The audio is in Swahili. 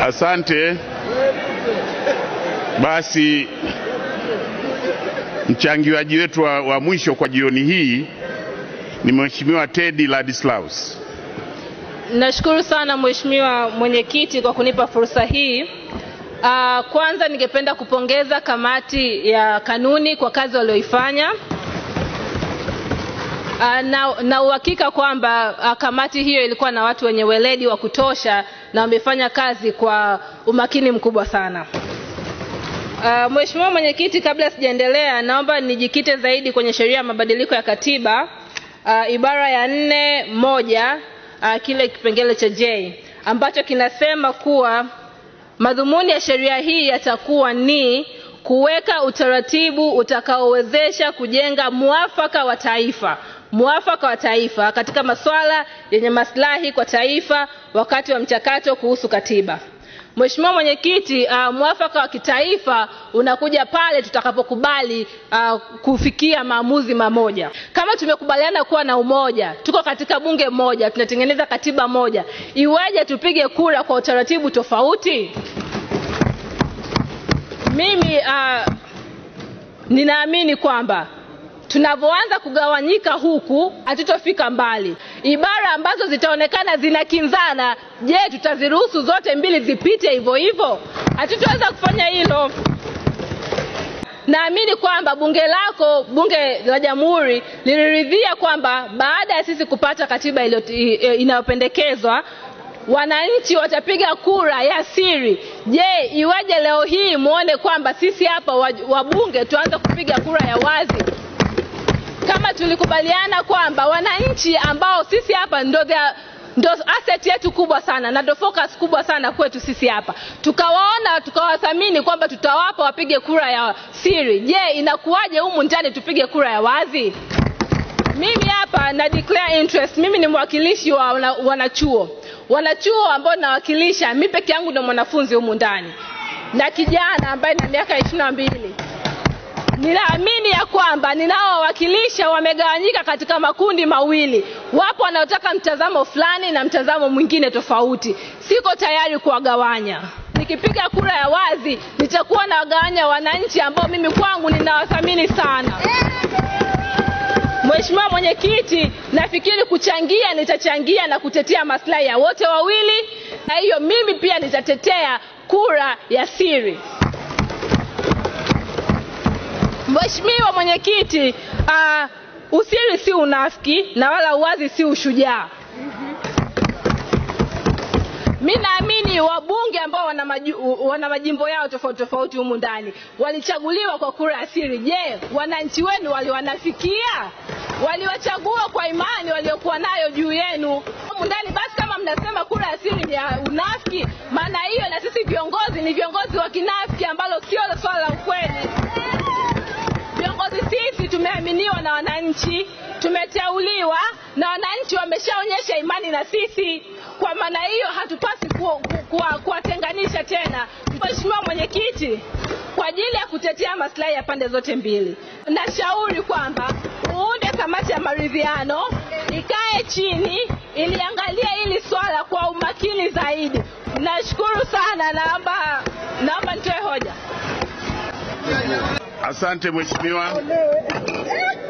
Asante. Basi mchangiaji wetu wa, wa mwisho kwa jioni hii ni Mheshimiwa Teddy Ladislaus. Nashukuru sana Mheshimiwa Mwenyekiti kwa kunipa fursa hii. Uh, kwanza ningependa kupongeza kamati ya kanuni kwa kazi walioifanya. Uh, na, na uhakika kwamba uh, kamati hiyo ilikuwa na watu wenye weledi wa kutosha na wamefanya kazi kwa umakini mkubwa sana. Uh, Mheshimiwa Mwenyekiti, kabla sijaendelea, naomba nijikite zaidi kwenye sheria ya mabadiliko ya katiba uh, ibara ya nne moja uh, kile kipengele cha J ambacho kinasema kuwa madhumuni ya sheria hii yatakuwa ni kuweka utaratibu utakaowezesha kujenga muafaka wa taifa muafaka wa taifa katika masuala yenye maslahi kwa taifa wakati wa mchakato kuhusu katiba. Mheshimiwa Mwenyekiti, uh, mwafaka wa kitaifa unakuja pale tutakapokubali uh, kufikia maamuzi mamoja. Kama tumekubaliana kuwa na umoja, tuko katika bunge moja, tunatengeneza katiba moja, iweje tupige kura kwa utaratibu tofauti? Mimi uh, ninaamini kwamba tunavyoanza kugawanyika huku hatutofika mbali. Ibara ambazo zitaonekana zinakinzana, je, tutaziruhusu zote mbili zipite hivyo hivyo? Hatutaweza kufanya hilo. Naamini kwamba bunge lako, bunge la Jamhuri, liliridhia kwamba baada ya sisi kupata katiba inayopendekezwa wananchi watapiga kura ya siri. Je, iweje leo hii muone kwamba sisi hapa wabunge tuanze kupiga kura ya wazi? kama tulikubaliana kwamba wananchi ambao sisi hapa ndo their, ndo asset yetu kubwa sana na ndo focus kubwa sana kwetu sisi hapa, tukawaona tukawathamini kwamba tutawapa wapige kura ya siri. Je, inakuwaje humu ndani tupige kura ya wazi? Mimi hapa na declare interest. Mimi ni mwakilishi wa wana, wanachuo wanachuo ambao nawakilisha, mi peke yangu ndo mwanafunzi humu ndani na kijana ambaye na miaka ishirini na mbili ninaamini ya kwamba ninaowawakilisha wamegawanyika katika makundi mawili. Wapo wanaotaka mtazamo fulani na mtazamo mwingine tofauti. Siko tayari kuwagawanya. Nikipiga kura ya wazi, nitakuwa nawagawanya wananchi ambao mimi kwangu ninawathamini sana. Mheshimiwa Mwenyekiti, nafikiri kuchangia, nitachangia na kutetea maslahi ya wote wawili, na hiyo mimi pia nitatetea kura ya siri. Mheshimiwa Mwenyekiti, uh, usiri si unafiki na wala uwazi si ushujaa. Mi naamini wabunge ambao wana, maju, wana majimbo yao tofauti tofauti humu ndani walichaguliwa kwa kura ya siri. Je, wananchi wenu waliwanafikia? Waliwachagua kwa imani waliokuwa nayo juu yenu humu ndani? Basi kama mnasema kura ya siri ni ya unafiki, maana hiyo na sisi viongozi ni viongozi wa kinafiki, ambalo sio swala la ukweli. Viongozi sisi tumeaminiwa na wananchi, tumeteuliwa na wananchi, wameshaonyesha imani na sisi. Kwa maana hiyo hatupasi kuwatenganisha ku, ku, tena. Mheshimiwa Mwenyekiti, kwa ajili ya kutetea maslahi ya pande zote mbili, nashauri kwamba uunde kamati ya maridhiano, ikae chini, iliangalia hili swala kwa umakini zaidi. Nashukuru sana, naomba naomba nitoe hoja. Asante mheshimiwa.